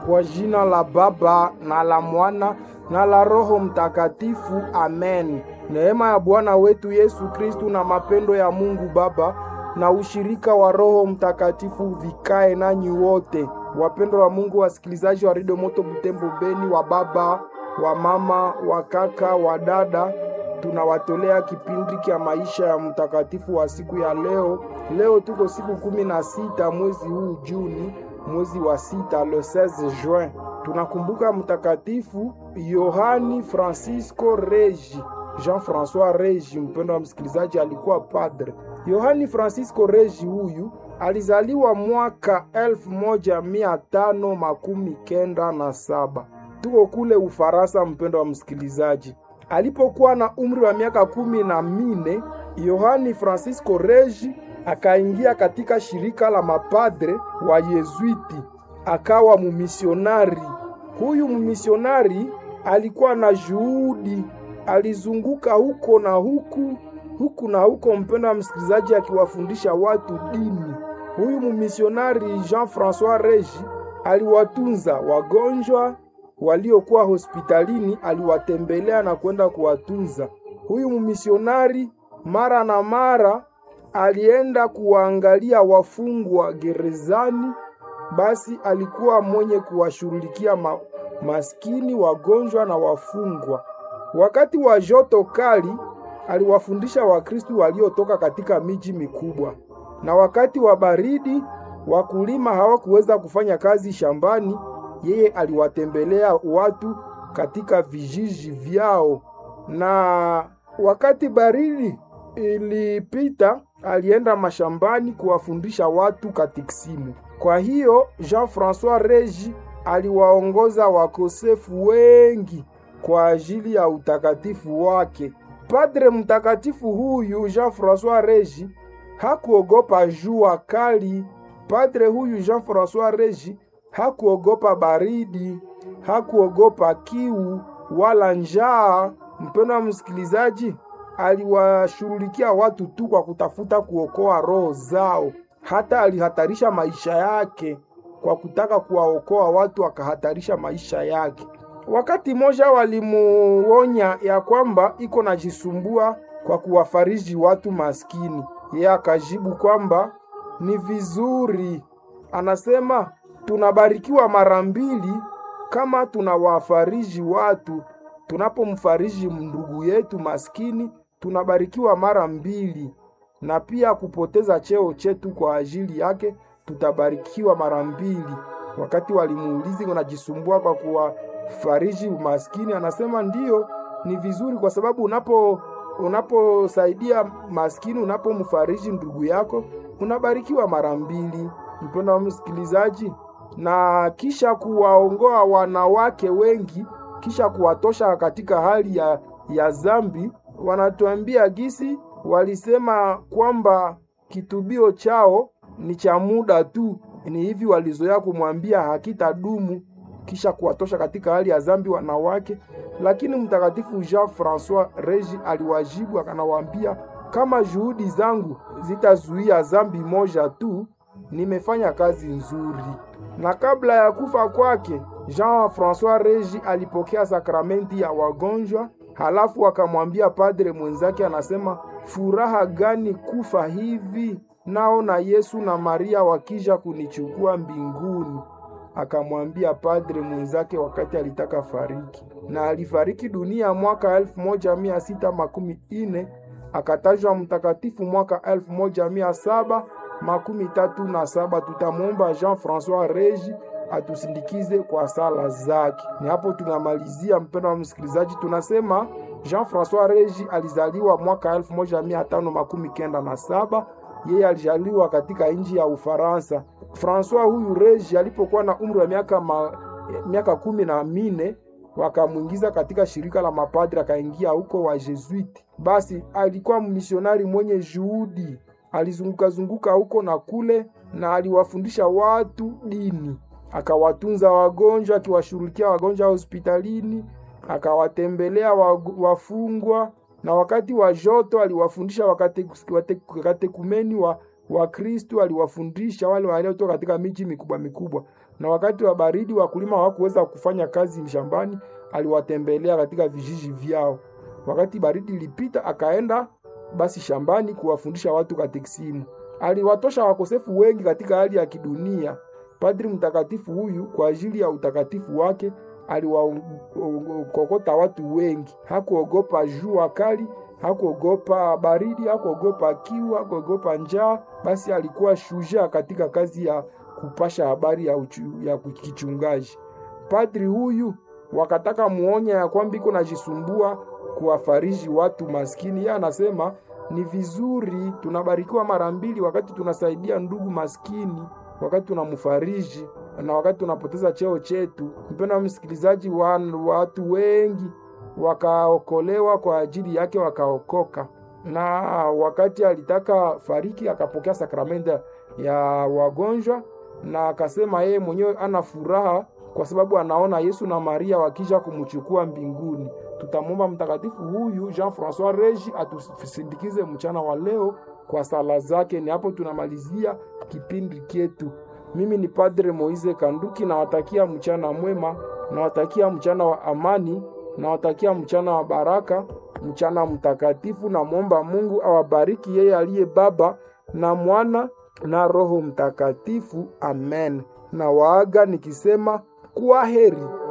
Kwa jina la Baba na la Mwana na la Roho Mtakatifu, amen. Neema ya Bwana wetu Yesu Kristu na mapendo ya Mungu Baba na ushirika wa Roho Mtakatifu vikae nanyi wote. Wapendwa wa Mungu, wasikilizaji wa Radio Moto Butembo Beni, wa baba, wa mama, wa kaka, wa dada, tunawatolea kipindi cha maisha ya mtakatifu wa siku ya leo. Leo tuko siku kumi na sita mwezi huu Juni, mwezi wa sita, le 16 juin. Tunakumbuka mtakatifu Yohani Francisco Regi, Jean Francois Regi. Mpendo wa msikilizaji, alikuwa padre. Yohani Francisco Regi huyu alizaliwa mwaka elfu moja mia tano makumi kenda na saba tuko kule Ufaransa. Mpendo wa msikilizaji, alipokuwa na umri wa miaka kumi na mine Yohani Francisco Regi akaingia katika shirika la mapadre wa Yezuiti, akawa mumisionari. Huyu mumisionari alikuwa na juhudi, alizunguka huko na huku huku na huko, mpendo wa msikilizaji, akiwafundisha watu dini. Huyu mumisionari Jean Francois Regi aliwatunza wagonjwa waliokuwa hospitalini, aliwatembelea na kwenda kuwatunza. Huyu mumisionari mara na mara alienda kuwaangalia wafungwa gerezani. Basi alikuwa mwenye kuwashughulikia ma, maskini, wagonjwa na wafungwa. Wakati wa joto kali aliwafundisha Wakristu waliotoka katika miji mikubwa, na wakati wa baridi wakulima hawakuweza kufanya kazi shambani, yeye aliwatembelea watu katika vijiji vyao. Na wakati baridi ilipita, alienda mashambani kuwafundisha watu katekisimu. Kwa hiyo Jean Francois Regi aliwaongoza wakosefu wengi kwa ajili ya utakatifu wake. Padre mtakatifu huyu Jean Francois Regi hakuogopa jua kali. Padre huyu Jean Francois Regi hakuogopa baridi, hakuogopa kiu wala njaa. Mpendo wa msikilizaji, aliwashughulikia watu tu kwa kutafuta kuokoa roho zao. Hata alihatarisha maisha yake kwa kutaka kuwaokoa watu, akahatarisha maisha yake. Wakati moja walimuonya ya kwamba iko najisumbua kwa kuwafariji watu maskini. Yeye akajibu kwamba ni vizuri, anasema tunabarikiwa mara mbili kama tunawafariji watu. Tunapomfariji ndugu yetu maskini, tunabarikiwa mara mbili, na pia kupoteza cheo chetu kwa ajili yake tutabarikiwa mara mbili. Wakati walimuulizi unajisumbua kwa kuwa fariji umaskini, anasema ndiyo, ni vizuri kwa sababu unapo unaposaidia maskini, unapomfariji ndugu yako unabarikiwa mara mbili. Mpendo wa msikilizaji, na kisha kuwaongoa wanawake wengi, kisha kuwatosha katika hali ya, ya zambi, wanatuambia gisi walisema kwamba kitubio chao ni cha muda tu, ni hivi walizoea kumwambia hakitadumu kisha kuwatosha katika hali ya zambi wanawake. Lakini mtakatifu Jean Francois Regi aliwajibu akanawaambia, kama juhudi zangu zitazuia zambi moja tu, nimefanya kazi nzuri. Na kabla ya kufa kwake, Jean Francois Regi alipokea sakramenti ya wagonjwa, halafu akamwambia padre mwenzake, anasema furaha gani kufa hivi, nao na Yesu na Maria wakija kunichukua mbinguni akamwambia padre mwenzake wakati alitaka fariki, na alifariki dunia mwaka elfu moja mia sita makumi ine akatajwa mtakatifu mwaka elfu moja mia saba makumi tatu na saba. Tutamwomba Jean Francois Regi atusindikize kwa sala zake. Ni hapo tunamalizia, mpendo wa msikilizaji, tunasema Jean Francois Regi alizaliwa mwaka elfu moja mia tano makumi kenda na saba. Yeye alizaliwa katika nchi ya Ufaransa. Francois huyu Regi alipokuwa na umri wa miaka ma, miaka kumi na mine wakamwingiza katika shirika la mapadri, akaingia huko wa Jesuiti. Basi alikuwa misionari mwenye juhudi, alizunguka zunguka huko na kule, na aliwafundisha watu dini, akawatunza wagonjwa, akiwashughulikia wagonjwa hospitalini, akawatembelea wafungwa, na wakati wa joto aliwafundisha wakatekumeni wa Wakristu aliwafundisha wale waliotoka katika miji mikubwa mikubwa. na wakati wa baridi wakulima hawakuweza kufanya kazi shambani, aliwatembelea katika vijiji vyao. Wakati baridi ilipita, akaenda basi shambani kuwafundisha watu katekisimu. Aliwatosha wakosefu wengi katika hali ya kidunia. Padri mtakatifu huyu kwa ajili ya utakatifu wake aliwakokota watu wengi. Hakuogopa jua kali, hakuogopa baridi, hakuogopa kiu, hakuogopa njaa. Basi alikuwa shujaa katika kazi ya kupasha habari ya, uchu, ya kichungaji. Padri huyu wakataka muonya ya kwamba iko najisumbua kuwafariji watu maskini. Yeye anasema ni vizuri, tunabarikiwa mara mbili wakati tunasaidia ndugu maskini, wakati tunamfariji na wakati tunapoteza cheo chetu. Mpendwa msikilizaji, wa watu wengi wakaokolewa kwa ajili yake, wakaokoka. Na wakati alitaka fariki, akapokea sakramenti ya wagonjwa, na akasema yeye mwenyewe ana furaha kwa sababu anaona Yesu na Maria wakija kumchukua mbinguni. Tutamwomba mtakatifu huyu Jean Francois Regi atusindikize mchana wa leo kwa sala zake. Ni hapo tunamalizia kipindi chetu. Mimi ni Padre Moise Kanduki, nawatakia mchana mwema, nawatakia mchana wa amani, nawatakia mchana wa baraka, mchana mtakatifu. Namwomba Mungu awabariki yeye aliye Baba na Mwana na Roho Mtakatifu. Amen. Na waaga nikisema kwa heri.